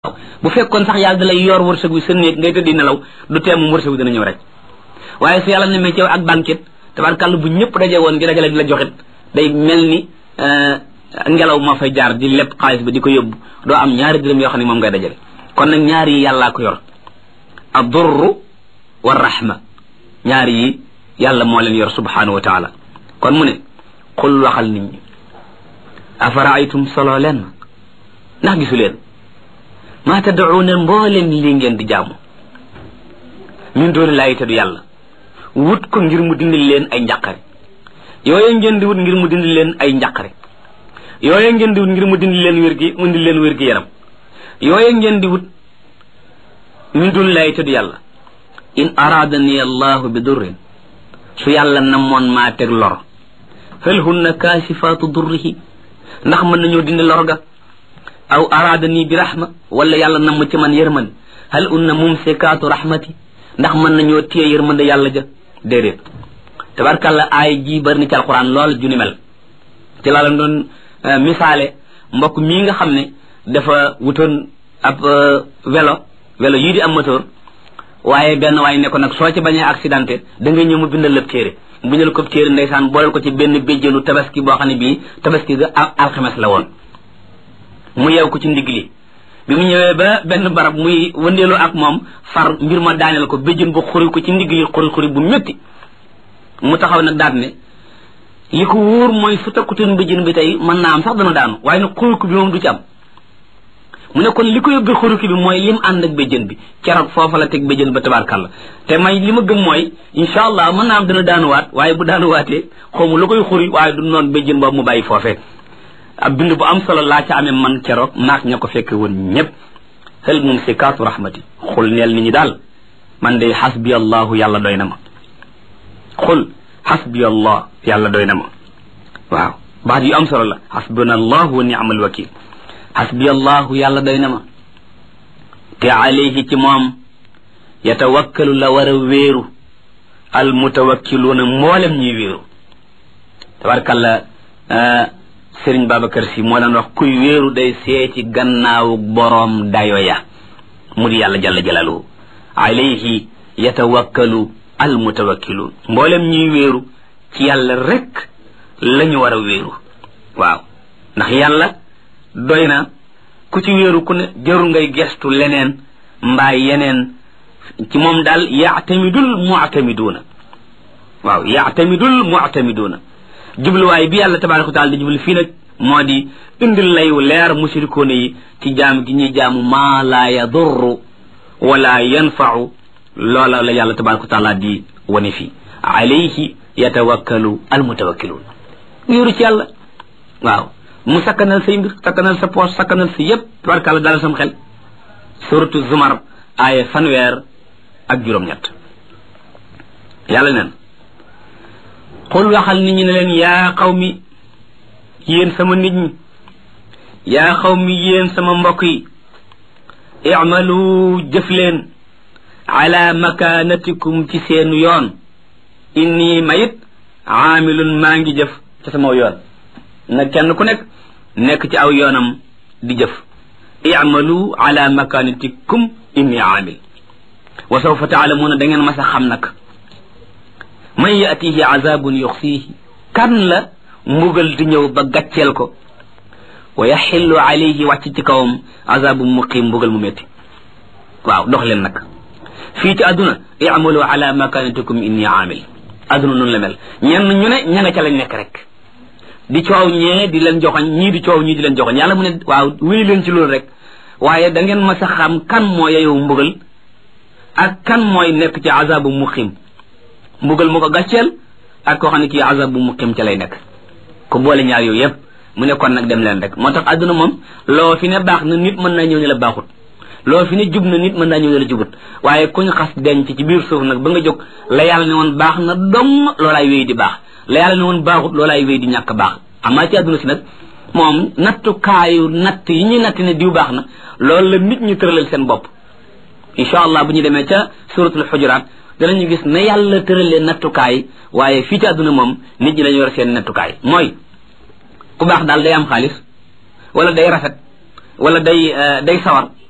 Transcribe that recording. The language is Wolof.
bu fekkoon sax yàlla da lay yor wërsëg wi sa néeg ngay tëddi nelaw du tee moom wërsëg wi dana ñëw rek waaye su yàlla nemee ci yow ak banquet tabarkàlla bu ñëpp daje woon di dajale di la joxit day mel ni ngelaw moo fay jaar di lépp xaalis bi di ko yóbbu doo am ñaari dërëm yoo xam ne moom ngay dajale kon nag ñaar yi yàllaa ko yor ad-durru wa rahma ñaar yi yàlla moo leen yor subhanahu wa taala kon mu ne xul waxal nit ñi afaraaytum solo leen ma ndax gisu leen maa tad'uuna mbooleem lii ngeen di jaamu min dooni laayi te du yàlla wut ko ngir mu dindi leen ay njàqare yooye ngeen di wut ngir mu dindi leen ay njàqare yooye ngeen di wut ngir mu dindi leen wér gi mu dindi leen wér gi yaram yooye ngeen di wut min dooni laayi te du yàlla in araadani allahu bi durrin su yàlla namoon maa teg lor hal hunna kaasifaatu durrihi ndax mën nañoo dindi lor ga aw araadani bi rahma wala yàlla namm ci man yërmande hal unna mumsikaatu rahmati ndax mën nañoo téye yërmande yàlla ja déedéet tabarkàlla aay ji bari ni ci alquran lool ju ni mel ci laa leen doon misaale mbokk mii nga xam ne dafa wutoon ab vélo vélo yii di am moteur waaye benn waaye ne ko nag soo ci bañee accidenté da nga ñëw mu bindal lépp téere mu bindal ko téere ndeysaan booleel ko ci benn béjjënu tabaski boo xam ne bii tabaski ga alxames la woon mu yeew ko ci ndigg li bi mu ñëwee ba benn barab muy wëndeelu ak moom far mbir ma daaneel ko béjjën bu xuri ko ci ndigg li xuri xuri bu métti mu taxaw nag daat ne li ko wóor mooy su takkutoon béjjën bi tey mën naa am sax dana daanu waaye nag xuruki bi moom du ci am mu ne kon li ko yóbbee xuruki bi mooy lim ànd ak béjjën bi keroog foofa la teg béjjën ba tabaarkàlla te may li ma gëm mooy incha allah mën naa am dana daanuwaat waaye bu daanuwaatee xawma lu koy xuri waaye du noonu béjjën boobu mu bàyyi foofee ab bind bu am solo laa ca amee man keroog naak ña ko fekke woon ñëpp xel mum si kaatu rahmati xul neel nit ñi daal man de xasbi allahu yàlla doy na ma xul xasbi allah yàlla doy na ma waaw baat yu am solo la xasbuna allahu wa ni'mal wakil xasbi allahu yàlla doy na ma te alayhi ci moom yatawakkalu la war a wéeru al mutawakkiluuna mboolem ñuy wéeru tabarkalla sëriñ Babacar si moo daan wax kuy wéeru day seeti gannaawu boroom dayo ya mu di yàlla jalla jalaluhu alayhi yatawakkalu al mutawakkiluun mboolem ñuy wéeru ci yàlla rek la ñu war a wéeru waaw ndax yàlla doy na ku ci wéeru ku ne jarul ngay gestu leneen mbaa yeneen ci moom daal yaatamidul mu'tamiduuna waaw yaatamidul mu'tamiduuna jubluwaay bi yàlla tabaaraka wa taala di jublu fii nag moo di indil layu leer mushrikoona yi ci jaam gi ñuy jaamu maa laa yadurru wala yanfau loola la yàlla tabaaraka wa taala di wane fii alayhi yatawakkalu almutawakkiluun wéeru ci yàlla waaw mu sakkanal say mbir sakkanal sa poos sakkanal sa yépp tabaarkàlla dalal sam xel suratu zumar aaya fanweer ak juróom-ñett yàlla neen xul waxal nit ñi ne leen yaa xaw mi yéen sama nit ñi yaa xaw mi yéen sama mbokk yi i'malu jëf leen ala makanatikum ci seen yoon inni mayit aamilun maa ngi jëf ci sama yoon na kenn ku nekk nekk ci aw yoonam di jëf i'malu ala makanatikum inni aamil wa sawfa taalamuuna da ngeen mas a xam nag man yatihi azabun yuxsiihi kan la mbugal di ñëw ba gàcceel ko wa yaxillu alayhi wàcc ci kawam azabun muqiim mbugal mu métti waaw dox leen nag fii ci àdduna i'malu ala makanatikum inni aamil àdduna noonu la mel ñenn ñu ne ña nga ca lañ nekk rek di coow ñee di leen joxoñ ñii di coow ñii di leen joxoñ yàlla mu ne waaw wéy leen ci loolu rek waaye da ngeen ma sa xam kan moo yeyoo mbugal ak kan mooy nekk ci azabu muqiim mbugal mu ko gàcceel ak koo xam ne kii azab bu muqim ca lay nekk ku boole ñaar yooyu yëpp mu ne kon nag dem leen rek moo tax àdduna moom loo fi ne baax na nit mën naa ñëw ne la baaxut loo fi ne jub na nit mën naa ñëw ne la jubut waaye kuñ xas denc ci biir suuf nag ba nga jóg la yàlla ne woon baax na dong loolaay wéy di baax la yàlla ne woon baaxut loolaay wéy di ñàkk baax amaa ci àdduna si nag moom nattukaayu natt yi ñuy natt ne diw baax na loolu la nit ñi tëralal seen bopp incha allah bu ñu demee ca suratul xujuraat danañu gis ne yàlla tëralee nattukaay waaye fii ci àdduna moom nit ñi dañu yor seen nattukaay mooy ku baax daal day am xaalis wala day rafet wala day day sawar